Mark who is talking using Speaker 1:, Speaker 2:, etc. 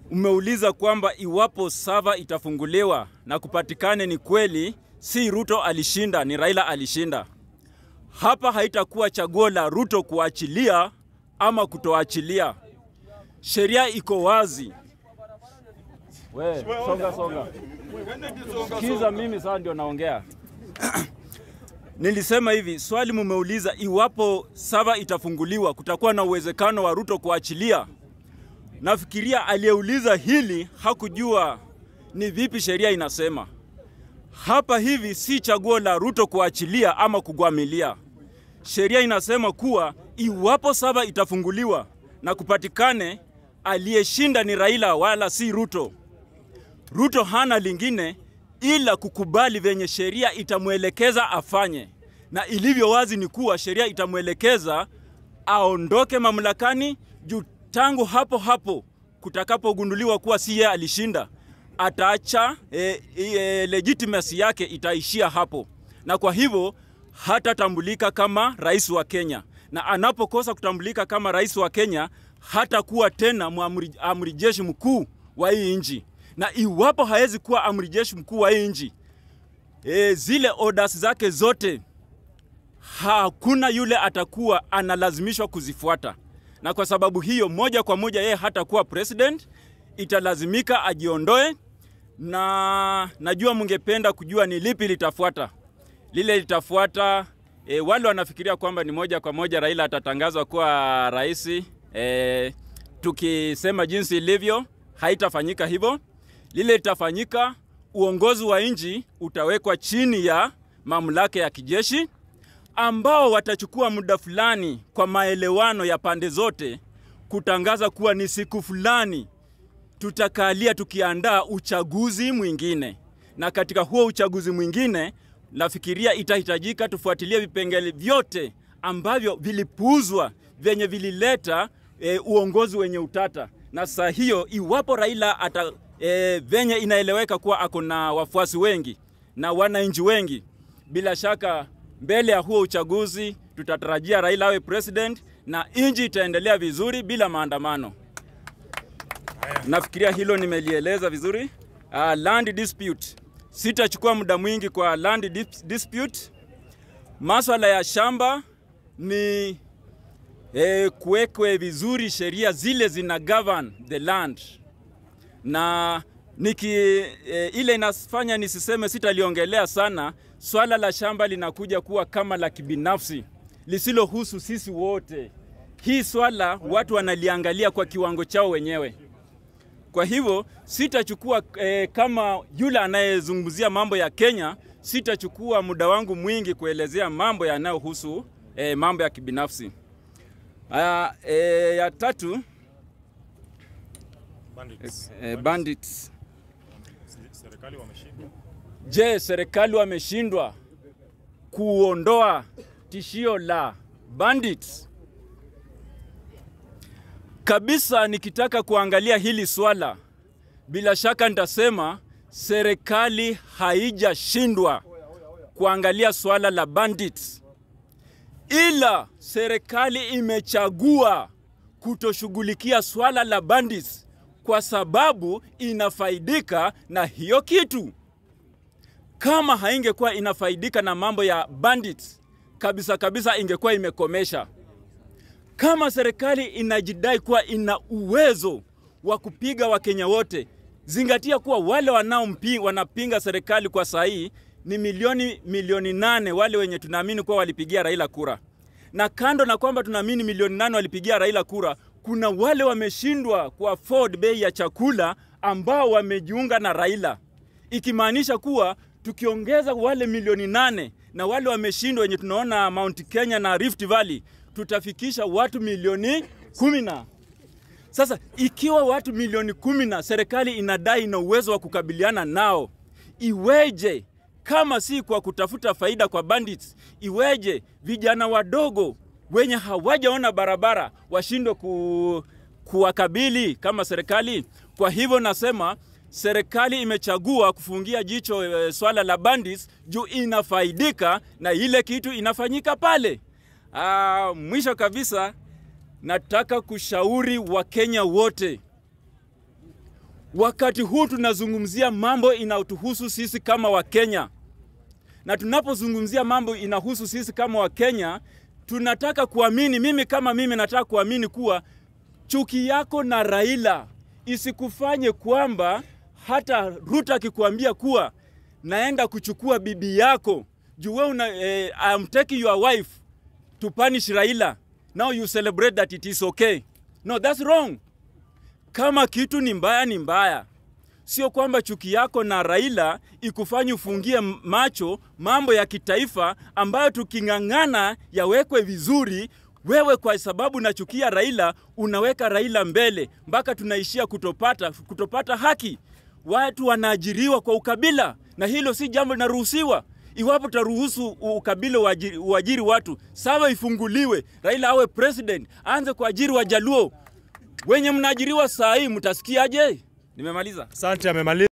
Speaker 1: umeuliza kwamba iwapo sava itafunguliwa na kupatikane ni kweli si Ruto alishinda, ni Raila alishinda. Hapa haitakuwa chaguo la Ruto kuachilia ama kutoachilia. Sheria iko wazi. We, songa songa. Sikiza mimi sasa ndio naongea. Nilisema hivi, swali mumeuliza iwapo sava itafunguliwa kutakuwa na uwezekano wa Ruto kuachilia. Nafikiria aliyeuliza hili hakujua ni vipi sheria inasema. Hapa hivi si chaguo la Ruto kuachilia ama kugwamilia. Sheria inasema kuwa iwapo saba itafunguliwa na kupatikane aliyeshinda ni Raila wala si Ruto, Ruto hana lingine ila kukubali venye sheria itamwelekeza afanye, na ilivyo wazi ni kuwa sheria itamwelekeza aondoke mamlakani juu tangu hapo hapo kutakapogunduliwa kuwa si yeye alishinda, ataacha e, e, legitimacy yake itaishia hapo, na kwa hivyo hatatambulika kama rais wa Kenya, na anapokosa kutambulika kama rais wa Kenya hatakuwa tena muamri, amri jeshi mkuu wa hii nchi, na iwapo hawezi kuwa amri jeshi mkuu wa hii nchi e, zile orders zake zote hakuna yule atakuwa analazimishwa kuzifuata, na kwa sababu hiyo moja kwa moja yeye hatakuwa president, italazimika ajiondoe, na najua mungependa kujua ni lipi litafuata. Lile litafuata e, wale wanafikiria kwamba ni moja kwa moja Raila atatangazwa kuwa rais. E, tukisema jinsi ilivyo, haitafanyika hivyo. Lile litafanyika, uongozi wa nchi utawekwa chini ya mamlaka ya kijeshi ambao watachukua muda fulani kwa maelewano ya pande zote kutangaza kuwa ni siku fulani tutakalia tukiandaa uchaguzi mwingine, na katika huo uchaguzi mwingine nafikiria itahitajika tufuatilie vipengele vyote ambavyo vilipuuzwa vyenye vilileta e, uongozi wenye utata. Na saa hiyo iwapo Raila ata e, venye inaeleweka kuwa ako na wafuasi wengi na wananchi wengi, bila shaka mbele ya huo uchaguzi tutatarajia Raila awe president na nchi itaendelea vizuri bila maandamano. Nafikiria hilo nimelieleza vizuri. Uh, land dispute, sitachukua muda mwingi kwa land dis- dispute. Maswala ya shamba ni eh, kuwekwe vizuri sheria zile zina govern the land na niki e, ile inafanya nisiseme, sitaliongelea sana. Swala la shamba linakuja kuwa kama la kibinafsi lisilohusu sisi wote. Hii swala watu wanaliangalia kwa kiwango chao wenyewe. Kwa hivyo sitachukua e, kama yule anayezungumzia mambo ya Kenya, sitachukua muda wangu mwingi kuelezea mambo yanayohusu e, mambo ya kibinafsi. Aya, e, ya tatu
Speaker 2: Bandits.
Speaker 1: e, bandits.
Speaker 2: Serikali wameshindwa.
Speaker 1: Je, serikali wameshindwa kuondoa tishio la bandits? Kabisa, nikitaka kuangalia hili swala, bila shaka nitasema serikali haijashindwa kuangalia swala la bandits, ila serikali imechagua kutoshughulikia swala la bandits kwa sababu inafaidika na hiyo kitu kama haingekuwa inafaidika na mambo ya bandits kabisa kabisa, ingekuwa imekomesha. Kama serikali inajidai kuwa ina uwezo wa kupiga Wakenya wote, zingatia kuwa wale wanaompi, wanapinga serikali kwa sahihi ni milioni milioni nane, wale wenye tunaamini kuwa walipigia Raila kura. Na kando na kwamba tunaamini milioni nane walipigia Raila kura, kuna wale wameshindwa ku afford bei ya chakula ambao wamejiunga na Raila, ikimaanisha kuwa tukiongeza wale milioni nane na wale wameshindwa wenye tunaona Mount Kenya na Rift Valley, tutafikisha watu milioni kumi na sasa ikiwa watu milioni kumi na serikali inadai ina uwezo wa kukabiliana nao, iweje kama si kwa kutafuta faida kwa bandits, iweje vijana wadogo wenye hawajaona barabara washindwe ku, kuwakabili kama serikali? Kwa hivyo nasema serikali imechagua kufungia jicho e, swala la bandits juu inafaidika na ile kitu inafanyika pale. Aa, mwisho kabisa nataka kushauri Wakenya wote Wakati huu tunazungumzia mambo inayotuhusu sisi kama Wakenya, na tunapozungumzia mambo inahusu sisi kama Wakenya, tunataka kuamini, mimi kama mimi nataka kuamini kuwa chuki yako na Raila isikufanye kwamba hata Ruto akikwambia kuwa naenda kuchukua bibi yako juu wewe una eh, I'm taking your wife to punish Raila now you celebrate that it is okay no that's wrong kama kitu ni mbaya ni mbaya sio kwamba chuki yako na Raila ikufanye ufungie macho mambo ya kitaifa ambayo tuking'ang'ana yawekwe vizuri wewe kwa sababu nachukia Raila unaweka Raila mbele mpaka tunaishia kutopata, kutopata haki. Watu wanaajiriwa kwa ukabila na hilo si jambo linaruhusiwa. Iwapo tutaruhusu ukabila uajiri, uajiri watu, sawa, ifunguliwe, Raila awe president, aanze kuajiri Wajaluo wenye mnaajiriwa saa hii, mtasikiaje? Nimemaliza.
Speaker 2: Asante, amemaliza.